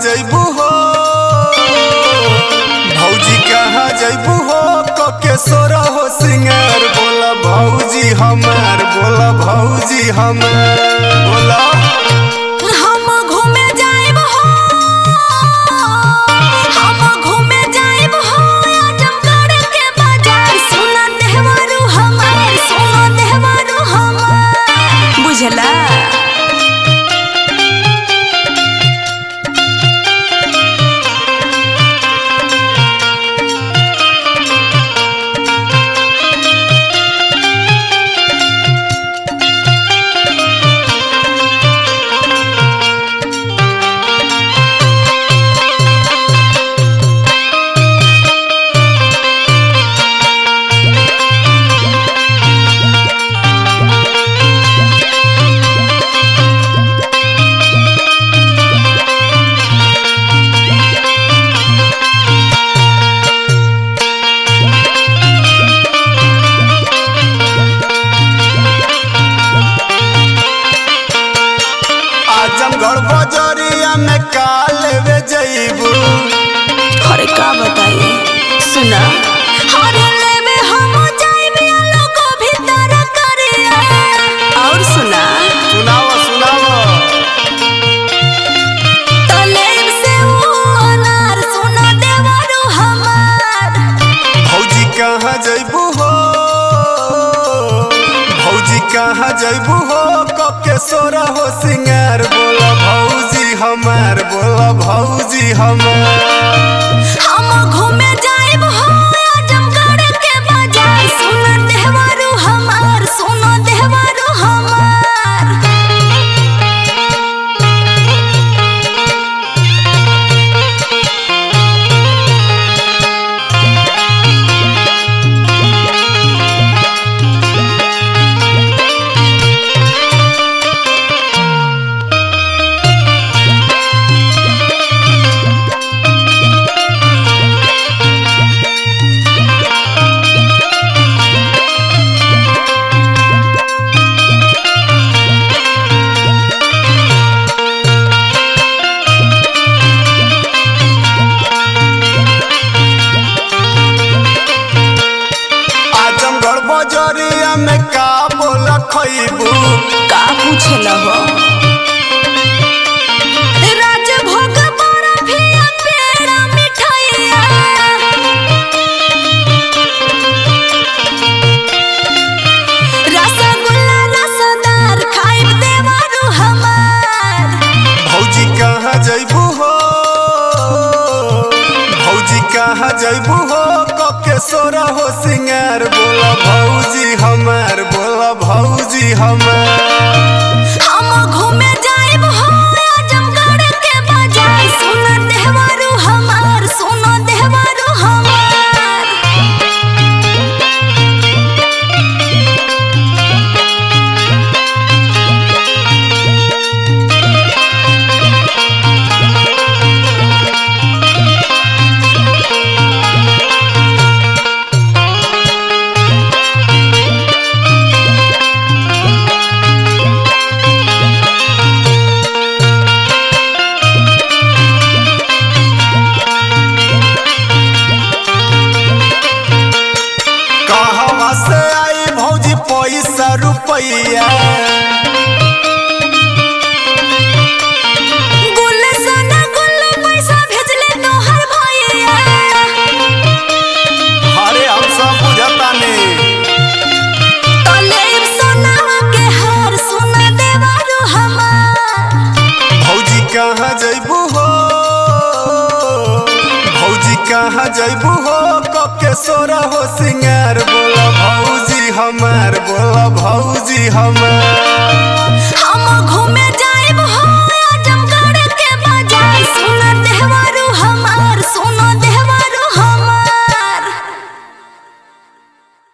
जैबू हो भौजी कहाँ जैबू हो कके सोरा हो सिंगार बोला भौजी हमार बोला भौजी हमार बोला हम घूमे जाइब हो हम घूमे जाइब हो आजमगढ़ के बाजार सोना देहवारू हमार सोना देहवारू हमार बुझला आजमगढ़ बजरिया में का लेवे जैबू अरे का बताइए सुना अरे लेवे हम जाइबे लोगो भीतर करिया और सुना सुनाव सुनाव तलेब से वो अनार सोना देवारू हमार भौजी कहाँ जैबू हो भौजी कहाँ जैबू हो कके सोरा हो सिंगार बोला भौजी हमार बोला भौजी हमार हम घूमे जाइब हो आजमगढ़ के बाजार सोना देवारू हमार सोना देवारू हमार आजमगढ़ बजरिया में का बोला खैबू का पूछेला हो राजभोग बर्फिया पेड़ा मिठाइया रसगुल्ला रसदार खाइब देवारू हमार भौजी कहाँ जैबू हो भौजी कहाँ जैबू हो कके सोरा हो सिंगार बोला भौजी हमार बोला भौजी हमार हम घूमे जाइब हो आजमगढ़ के बाजार सोना देहवारू हमार सोना देहवारू हमार कहवा से आई भौजी पैसा रुपैया गुल सोना गुल पैसा भेजले तोहर भैया अरे हम सब बुझतानी तलेब सोनावा के हार सोना देवारू हमार भौजी कहाँ जैबू हो भौजी कहाँ जैबू हो कके सोरा हो सिंगार बोला भौजी हमार बोला भौजी हमार